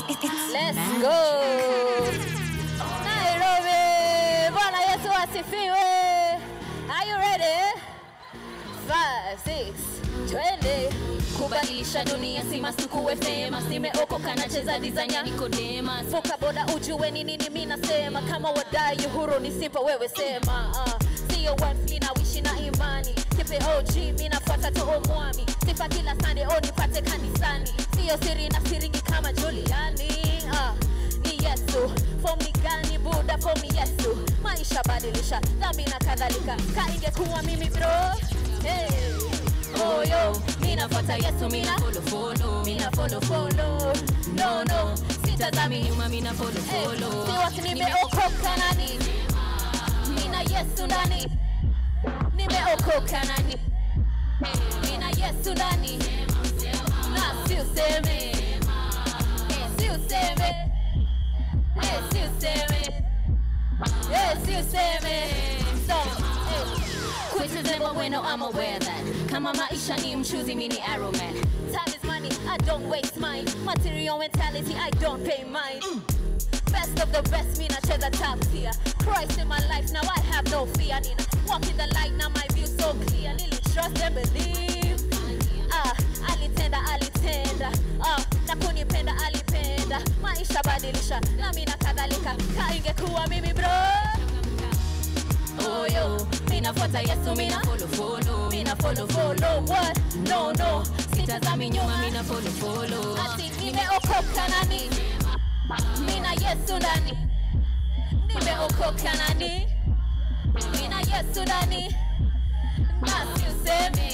Let's go. Nairobi. Bwana Yesu asifiwe. Are you ready? Five, six, twende. kubadilisha dunia si masukuwe famous nimeokoka nacheza design ya Nicodemus Vuka boda ujue ni nini mi nasema, kama wadai uhuru ni simple, wewe sema uh, sio worth nawishi na imani kipe OG mi nafuata to omwami sifa kila Sunday o nipate kanisani, sio siri na siringi kama Juliani uh, ni Yesu fomi gani Buda fomi Yesu maisha badilisha dhambi na kadhalika, ka ingekuwa mimi bro hey. moyo minafuata Yesu mina follow follow mina follow follow no no sitazami nyuma mina follow follow Siwasi nimeokoka nani, nina Yesu ndani, nimeokoka nani, nina Yesu ndani, na si useme, eh, si useme, eh, si useme, eh, si useme, so, eh. Criticism when I'm aware that kama maisha ni mchuzi mini arrow man Time is money, I don't waste mine. Material mentality, I don't pay mine. Best of the best, me nacheza top tier. Christ in my life, now I have no fear. Nina walk in the light, now my view so clear. Lily trust and believe. Ah, alitenda, alitenda. Ah, na kunipenda, alipenda. Maisha badilisha, nami na kadhalika. Ka ingekuwa mimi bro. oh yo minafuata Yesu mina follow follow Mina follow, follow, what? No, no. sitazami nyuma mina follow follow Ati nimeokoka nani? Mina Yesu ndani. Nimeokoka nani? Mina Yesu ndani. Na si useme,